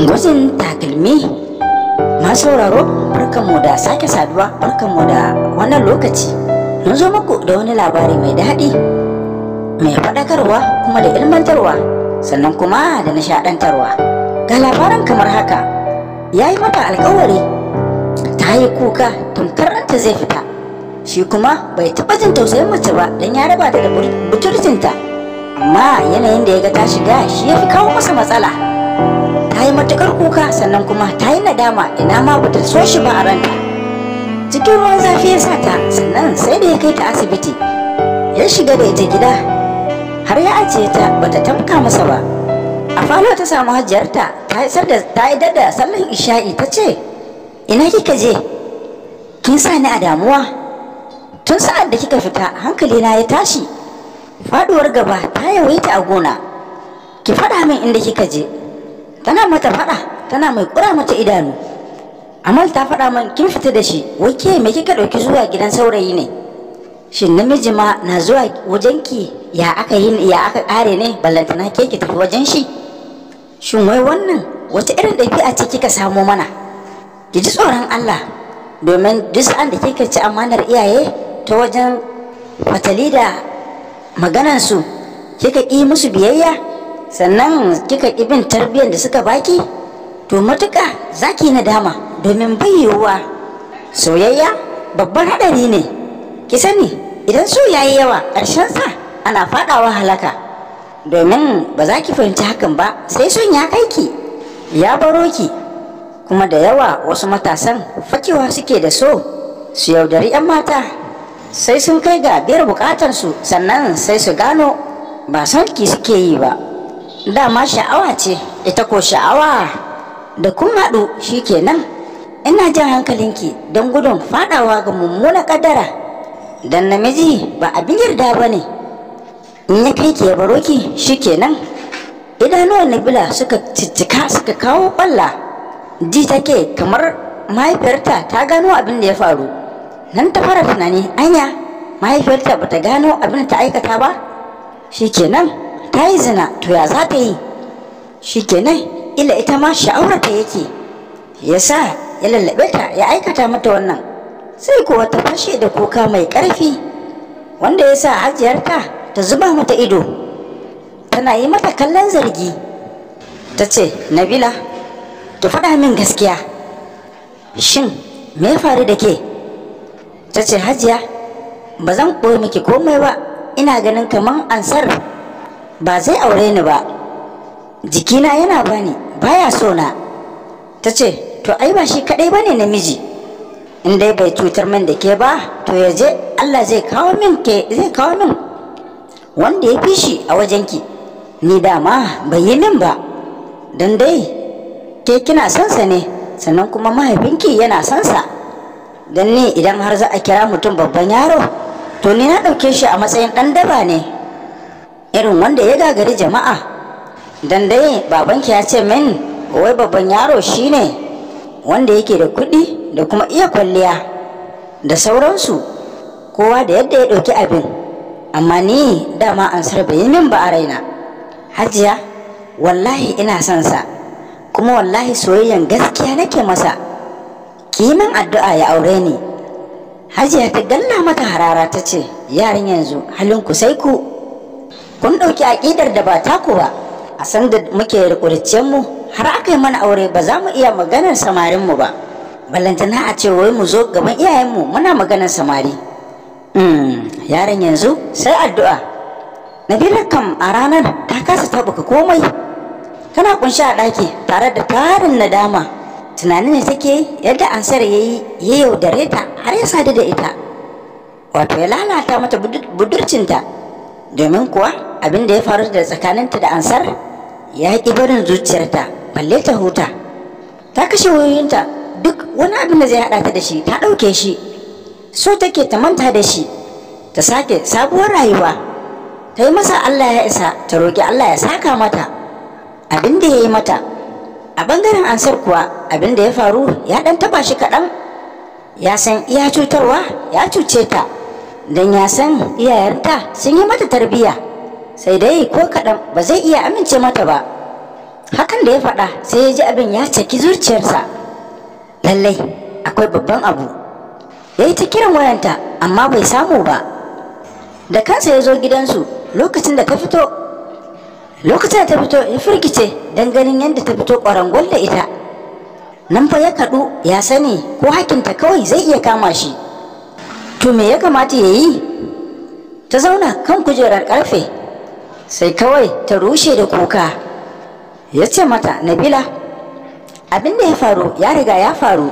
gwajin takalmi masu sauraro barkanmu da sake saduwa barkanmu da wannan lokaci mun zo muku da wani labari mai daɗi mai faɗakarwa kuma da ilmantarwa sannan kuma da nishaɗantarwa ga labaran kamar haka ya yi mata alkawari ta yi kuka tamkar ranta zai fita shi kuma bai taɓa jin tausayin mace ba don ya raba ta da buturcinta amma yanayin da ya ga ta shiga shi ya fi kawo masa matsala ta yi matukar kuka sannan kuma ta yi nadama ina ma bata so shi ba a ranta cikin ruwan zafi ya sa ta sannan sai da ya kai ta asibiti ya shiga da ita gida har ya ajiye ta bata tamka masa ba a falo ta samu hajiyarta ta yi da sallan isha'i ta ce ina kika je kin sa ni a damuwa tun sa'ad da kika fita hankalina ya tashi faduwar gaba ta yawaita a gona ki faɗa min inda kika je tana mata faɗa tana mai ƙura mata idanu amal ta faɗa min kin fita da shi wai ke me kika ɗauki zuwa gidan saurayi ne shin namiji ma na zuwa wajenki ya aka yi ya aka ƙare ne ballantana ke ki tafi wajen shi shin wai wannan wata irin ɗabi'a ce kika samo mana ki ji tsoron Allah domin duk sa'an da kika ci amanar iyaye ta wajen fatali da maganansu kika ƙi musu biyayya sannan kika ƙi bin tarbiyyar da suka baki to matuƙa zaki nadama domin bayyewa soyayya babban haɗari ne ki sani idan so yayi yawa ƙarshen sa ana faɗawa halaka domin ba za ki fahimci hakan ba sai son ya kai ki ya baro ki kuma da yawa wasu matasan fakewa suke da so su yaudari 'yan mata sai sun kai ga biyar bukatarsu sannan sai su gano ba sarki suke yi ba dama sha'awa ce ita ko sha'awa da kun haɗu kenan ina jan hankalinki don gudun fadawa ga mummuna kaddara dan namiji ba abin yarda ba ne in ya kai ki ya baro ki shikenan idanuwan nabila suka ciccika suka kawo kwalla ji take kamar mahaifiyarta ta gano abin da ya faru nan ta fara tunani anya mahaifiyarta bata gano abin da ta aikata ba shikenan ta yi zina to ya za ta yi shikenan ila ita ma sha'aurata yake ya sa ya lallabe ta ya aikata mata wannan sai kuwa ta fashe da kuka mai ƙarfi wanda ya sa hajiyarta ta zuba mata ido tana yi mata kallon zargi ta ce nabila ki faɗa min gaskiya shin me ya faru da ke ta ce hajiya ba zan ɓoye miki komai ba ina ganin kamar ansar ba zai aure ni ba jikina yana bani baya so na ta ce to ai ba shi kaɗai ba ne namiji in dai bai cutar min da ke ba to ya je allah zai kawo min ke zai kawo min wanda ya fi shi a wajenki ni dama bai yi min ba don dai ke kina son sa ne sannan kuma mahaifinki yana son sa don ni idan har za a kira mutum babban yaro to ni na ɗauke shi a matsayin ɗan daba ne irin wanda ya gagari jama'a don dai babanki ya ce min wai babban yaro shine wanda yake da kuɗi da kuma iya kwalliya da sauransu kowa da yadda ya ɗauki abin amma ni dama ansar bai yi min ba a raina hajiya wallahi ina son sa kuma wallahi soyayyan gaskiya nake masa kiman addu'a ya aure ni hajiya ta galla mata harara ta ce yaran yanzu halinku sai ku kun ɗauki aƙidar da ba taku ba a san da muke rikuricen mu har aka yi mana aure ba za mu iya maganar samarin mu ba ballantana a ce wai mu zo gaban iyayenmu muna maganar samari yaran yanzu sai addu'a nabila kam a ranar ta kasa taɓuka komai tana kunshi a ɗaki tare da tarin nadama tunanin ne take yadda ansar ya yi ya yaudare ta har ya sadu da ita wato ya lalata mata budurcinta domin kuwa abin da ya faru da tsakaninta da ansar ya ƙi barin zuciyarta balle ta huta ta kashe wayoyinta duk wani abin da zai haɗa ta da shi ta ɗauke shi so take ta manta da shi ta sake sabuwar rayuwa ta yi masa allah ya isa ta roƙi allah ya saka mata abin da ya yi mata a bangaren ansar kuwa abin da ya faru ya dan taba shi kaɗan ya san iya cutarwa ya cuce ta don ya san iyayenta sun yi mata tarbiyya sai dai ko kaɗan ba zai iya amince mata ba hakan da ya faɗa sai ya ji abin ya caki zuciyarsa lallai akwai babban abu ya yi ta kiran wayanta amma bai samu ba da kansa ya zo gidansu lokacin da ta fito lokacin da ta fito ya firgice don ganin yadda ta fito ƙwarangwal da ita nan fa ya kaɗu ya sani ko hakinta kawai zai iya kama shi to me ya kamata ya yi ta zauna kan kujerar ƙarfe sai kawai ta rushe da kuka ya ce mata nabila abin da ya faru ya riga ya faru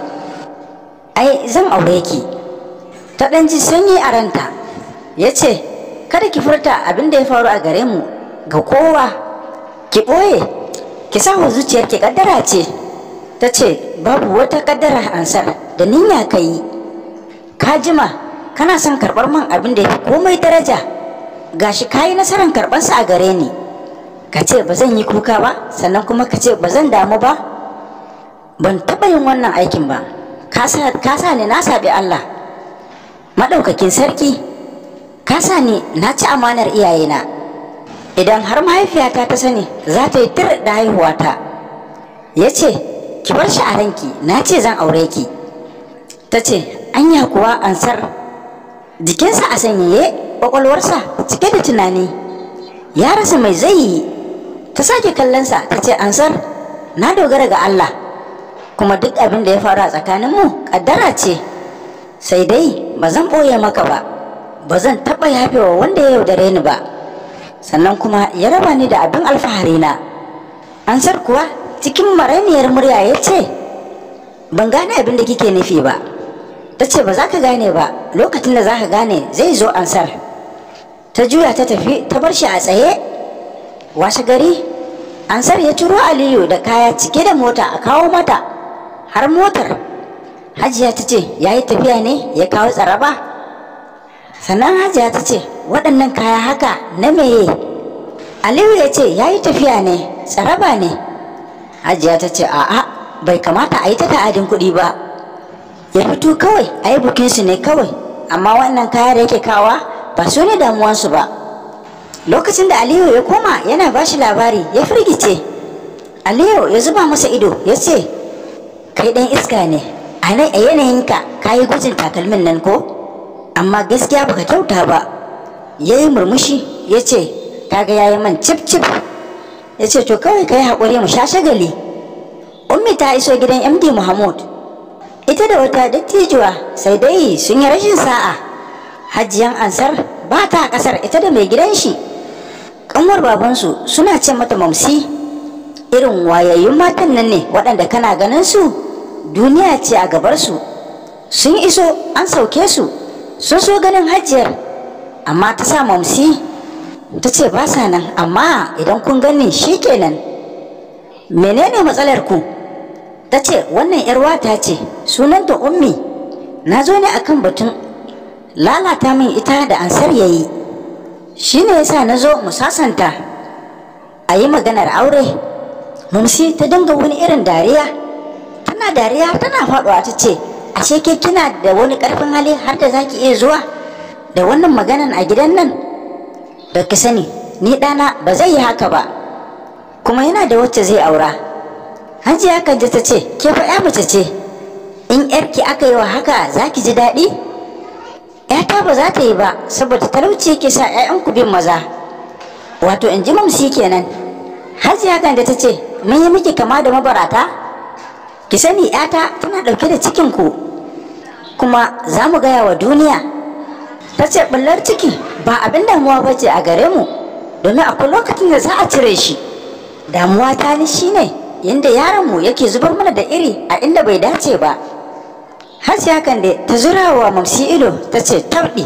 ai zan aure ki ta ɗan ji sanyi a ranta ya ce kada ki furta abin da ya faru a gare mu ga kowa ki ɓoye ki sa wa zuciyar ki kaddara ce ta ce babu wata kaddara ansar da niyya ka yi ka jima kana son karɓar man abin da ya fi komai daraja gashi ka yi nasarar karɓarsa a gare ni ka ce ba zan yi kuka ba sannan kuma ka ce ba zan damu ba ban taɓa yin wannan aikin ba ka sa ni na saɓi Allah maɗaukakin sarki ka sa ni na ci amanar iyayena idan har mahaifiyata ta sani za ta yi tir da haihuwata ya ce ki bar shi a ranki na ce zan aure ki ta ce anya kuwa ansar jikinsa a sanyaye ƙwaƙwalwarsa cike da tunani ya rasa mai zai yi ta sake kallonsa ta ce ansar na dogara ga Allah kuma duk abin da ya faru a tsakaninmu ƙaddara ce sai dai ba zan ɓoye maka ba ba zan taɓa yafewa wanda ya yaudare ni ba sannan kuma ya raba ni da abin alfahari na ansar kuwa cikin maraniyar murya ya ce ban gane abin da kike nufi ba ta ce ba za ka gane ba lokacin da za ka gane zai zo ansar ta juya ta tafi ta bar shi a tsaye washe gari ansar ya turo aliyu da kaya cike da mota a kawo mata har motar hajiya ta ce ya yi tafiya ne ya kawo tsaraba sannan hajiya ta ce waɗannan kaya haka na meye aliyu ya ce ya yi tafiya ne tsaraba ne hajiya ta ce a'a bai kamata a yi ta ta'adin kuɗi ba ya fito kawai a yi bukinsu ne kawai amma wannan kaya da yake kawa ba su ne damuwansu ba lokacin da aliyu ya koma yana ba shi labari ya firgice aliyu ya zuba masa ido ya ce kai ɗan iska ne a yanayinka ka yi gwajin takalmin nan ko amma gaskiya baka kyauta ba ya yi murmushi ya ce kaga ya yi man cip cip ya ce to kawai ka yi haƙuri mu sha shagali ummi ta iso gidan md muhammad ita da wata dattijuwa sai dai sun yi rashin sa'a hajiyan ansar ba ta ƙasar ita da mai gidan shi ƙanwar babansu suna ce mata mamsi irin wayayyun matan nan ne waɗanda kana ganin su duniya ce a gabarsu sun iso an sauke su sun so ganin hajiyar amma ta sa mamsi ta ce ba sa nan amma idan kun gani shi kenan menene matsalar ku ta ce wannan yar wata ce sunanta ummi na zo ne akan batun lalata min ita da ansar yayi shi ne yasa na zo mu sasanta a yi maganar aure mamsi ta dinga wani irin dariya tana dariya tana faɗuwa ta ce ashe ke kina da wani ƙarfin hali har da zaki iya zuwa da wannan maganan a gidan nan da ki sani ni ɗana ba zai yi haka ba kuma yana da wacce zai aura hajiya kanje ta ce ke fa ya mace ce in yarki aka yi wa haka za ki ji daɗi yata ba za ta yi ba saboda talauci yake sa 'ya'yanku bin maza wato in ji mamsi kenan hajiya kanje ta ce mun yi miki kama da mabarata ki sani yata tana ɗauke da cikin ku kuma za mu gaya wa duniya ta ce ɓullar ciki ba abin damuwa ba ce a gare mu domin akwai lokacin da za a cire shi damuwa ta ni shine yadda yaronmu yake zubar mana da iri a inda bai dace ba hasiya kan da ta zura wa mamsi ido ta ce tabɗi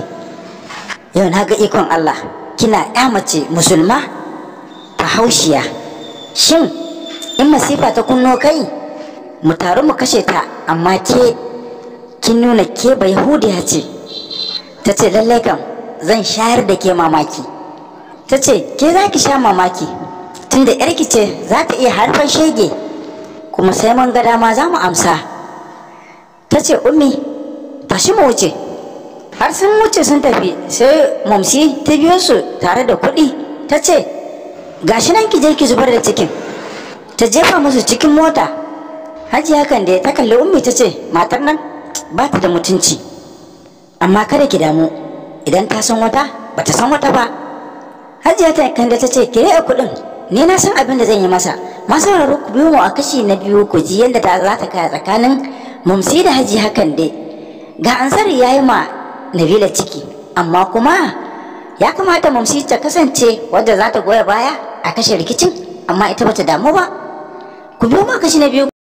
yau na ga ikon allah kina ya mace musulma ta haushiya shin in masifa ta kunno kai mu taru mu kashe ta amma ke kin nuna ke bai hudiya ce ta ce lallai kam zan shayar da ke mamaki ta ce ke za ki sha mamaki tunda yarki ce za ta iya harfan shege kuma sai mun ga dama za mu amsa ta ce ummi tashi mu wuce har sun wuce sun tafi sai mamsi ta biyo su tare da kuɗi ta ce gashi nan ki je ki zubar da cikin ta jefa musu cikin mota hajiya hakan da ta kalli ummi ta ce matar nan ba ta da mutunci amma kada ki damu idan ta san wata ba ta san wata ba hajiya ta kan da ta ce ki a kuɗin ni na san abin da zan yi masa masu sauraro ku biyo mu a kashi na biyu ku ji yadda ta za ta kaya tsakanin mamsi da haji hakan dai ga ansari ya yi ma nabila ciki amma kuma ya kamata mamsi ta kasance wadda za ta goya baya a kashe rikicin amma ita bata damu ba ku biyo mu a kashi na biyu